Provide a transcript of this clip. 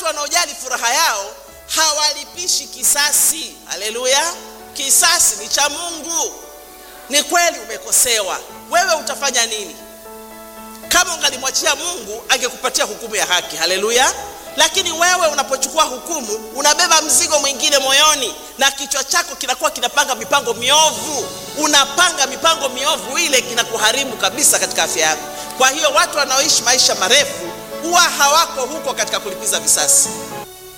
wanaojali furaha yao hawalipishi kisasi. Haleluya! Kisasi ni cha Mungu. Ni kweli umekosewa, wewe utafanya nini? Kama ungalimwachia Mungu angekupatia hukumu ya haki. Haleluya! Lakini wewe unapochukua hukumu unabeba mzigo mwingine moyoni, na kichwa chako kinakuwa kinapanga mipango miovu. Unapanga mipango miovu, ile kinakuharibu kabisa katika afya yako. Kwa hiyo watu wanaoishi maisha marefu huwa hawako huko katika kulipiza visasi.